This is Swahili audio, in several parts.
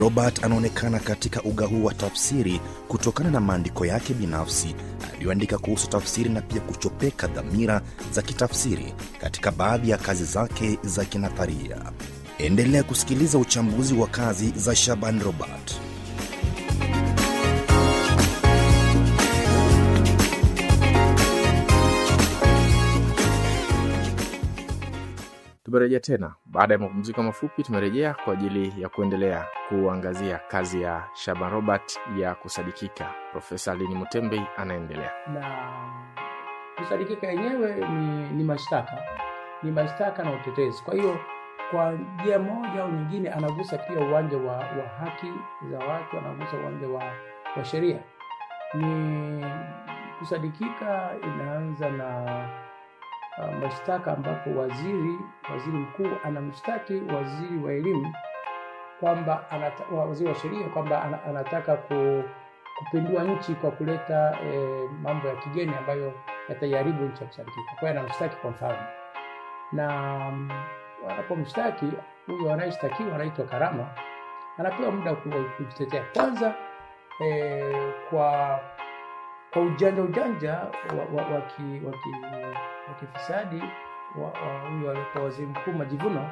Robert anaonekana katika uga huu wa tafsiri kutokana na maandiko yake binafsi aliyoandika kuhusu tafsiri na pia kuchopeka dhamira za kitafsiri katika baadhi ya kazi zake za kinatharia. Endelea kusikiliza uchambuzi wa kazi za Shaban Robert. Tumerejea tena baada ya mapumziko mafupi. Tumerejea kwa ajili ya kuendelea kuangazia kazi ya Shaban Robert ya kusadikika. Profesa Lini Mutembei anaendelea. na kusadikika yenyewe ni, ni mashtaka ni mashtaka na utetezi. Kwa hiyo kwa njia moja au nyingine anagusa pia uwanja wa, wa haki za watu, anagusa uwanja wa, wa sheria. Ni kusadikika inaanza na uh, mashtaka ambapo waziri waziri mkuu anamshtaki waziri wa elimu kwamba anata, wa- waziri wa sheria kwamba ana- anataka ku, kupindua nchi kwa kuleta eh, mambo ya kigeni ambayo yataiharibu nchi ya kusadikika. Kwa hiyo anamshtaki kwa mfalme, na mm, wanapomshtaki huyo anayeshtakiwa anaitwa Karama, anapewa muda wa ku- kujitetea kwanza eh, kwa kwa ujanja ujanja wa, wa, wa, ki, wa, ki, wa kifisadi wa, wa huyo aliyekuwa waziri mkuu Majivuno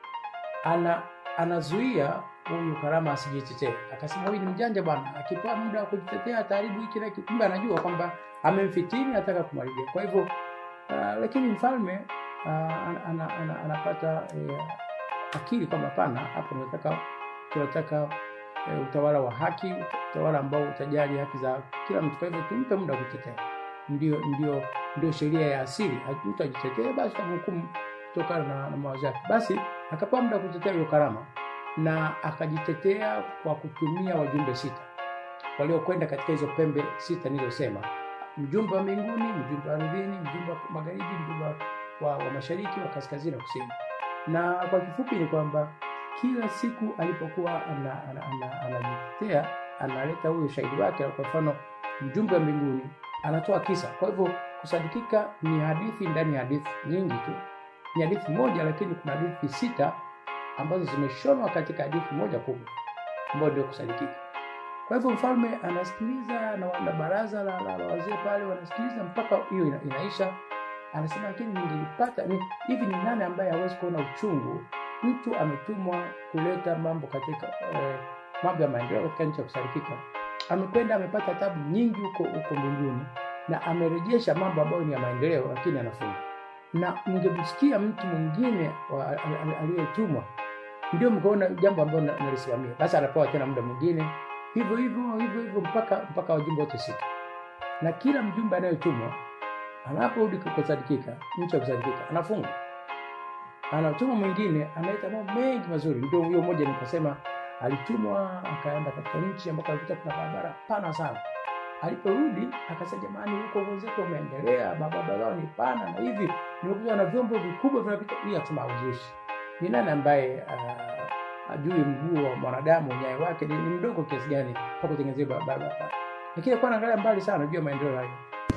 ana anazuia huyu Karama asijitetee. Akasema huyu ni mjanja bwana, akipewa muda wa kujitetea ataharibu hiki na hiki. Kumbe anajua kwamba amemfitini, anataka kumharibia. Kwa hivyo uh, lakini mfalme uh, ana, ana, ana, anapata eh, akili kwamba hapana, hapa tunataka tunataka eh, utawala wa haki, utawala ambao utajali haki za kila mtu. Kwa hivyo tumpe muda wa kujitetea. Ndio, ndio, ndio sheria ya asili. Mtu ajitetee, basi tamhukumu kutokana na, na mawazo yake. Basi akapewa muda wa kutetea huyo Karama na akajitetea kwa kutumia wajumbe sita waliokwenda katika hizo pembe sita nilizosema: mjumbe wa mbinguni, mjumbe wa ardhini, mjumbe wa magharibi, mjumbe wa, wa mashariki, wa kaskazini na kusini. Na kwa kifupi ni kwamba kila siku alipokuwa anajitetea ana, ana, ana, analeta huyo ushahidi wake. Kwa mfano, mjumbe wa mbinguni anatoa kisa. Kwa hivyo kusadikika ni hadithi ndani ya hadithi nyingi tu, ni hadithi moja, lakini kuna hadithi sita ambazo zimeshonwa katika hadithi moja kubwa ambayo ndio kusadikika. Kwa hivyo mfalme anasikiliza na wana baraza la, la, la wazee pale wanasikiliza mpaka hiyo ina, inaisha. Anasema lakini ningelipata ni hivi, ni nani ambaye hawezi kuona uchungu? Mtu ametumwa kuleta mambo katika eh, mambo ya maendeleo katika nchi ya kusadikika, amekwenda amepata tabu nyingi huko huko mbinguni na amerejesha mambo ambayo ni ya maendeleo, lakini anafunga. Na mngemsikia mtu mwingine wa- al- al- aliyetumwa ndio mkaona jambo ambalo na- nalisimamia, basi anapewa tena muda mwingine, hivyo hivyo hivyo hivyo mpaka mpaka wajumbe wote sita. Na kila mjumbe anayetumwa anaporudi kusadikika, nchi ya kusadikika, anafunga. Anatumwa mwingine analeta mambo mengi mazuri. Ndio huyo mmoja nikasema alitumwa akaenda katika nchi ambako alikuta kuna barabara pana sana. Aliporudi akasema, jamani, huko wenzetu wameendelea, barabara zao ni pana na hivi, nimekuja na vyombo vikubwa vinapita. Hii akasema hauzushi ni nani ambaye uh, ajui mguu wa mwanadamu nyayo wake ni, ni mdogo kiasi gani mpaka kutengenezea barabara, lakini alikuwa anaangalia mbali sana juu ya maendeleo hayo.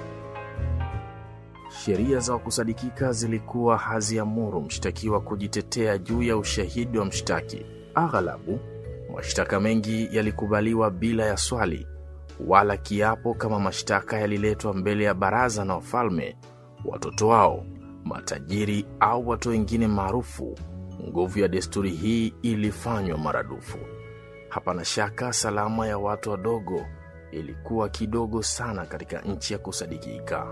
Sheria za kusadikika zilikuwa haziamuru mshtakiwa kujitetea juu ya ushahidi wa mshtaki. Aghalabu mashtaka mengi yalikubaliwa bila ya swali wala kiapo, kama mashtaka yaliletwa mbele ya baraza na wafalme, watoto wao, matajiri au watu wengine maarufu. Nguvu ya desturi hii ilifanywa maradufu. Hapana shaka salama ya watu wadogo ilikuwa kidogo sana katika nchi ya kusadikika.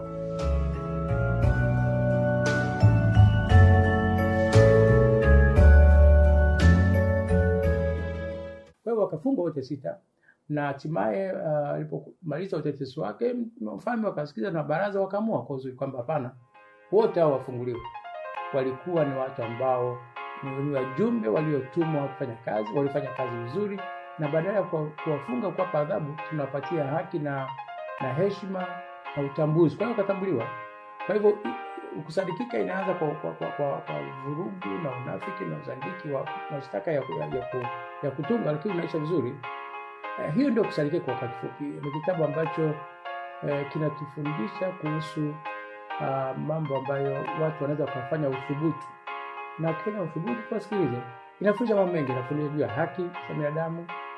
Kwa hiyo wakafungwa wote sita, na hatimaye uh, alipomaliza utetesi wake mfalme wakasikiza na baraza wakaamua kwa uzuri kwamba hapana, wote hao wafunguliwe. Walikuwa ni watu ambao ni ni wajumbe waliotumwa kufanya kazi, walifanya kazi vizuri, na badala ya kuwa- kuwafunga kuwapa adhabu, tunawapatia haki na na heshima na utambuzi. Kwa hiyo wakatambuliwa. Kwa hivyo i- kusadikika inaanza kwa, kwa, kwa, kwa, kwa vurugu na unafiki na uzandiki wa mashtaka ya, ya, ya, ku, ya kutunga, lakini unaisha vizuri. Eh, hiyo ndio kusadikika kwa wakati fupi. Ni kitabu ambacho eh, kinatufundisha kuhusu ah, mambo ambayo watu wanaweza wakafanya uthubutu, na ukifanya uthubutu, tuwasikilize. Inafundisha mambo mengi, inafundisha juu ya haki za binadamu,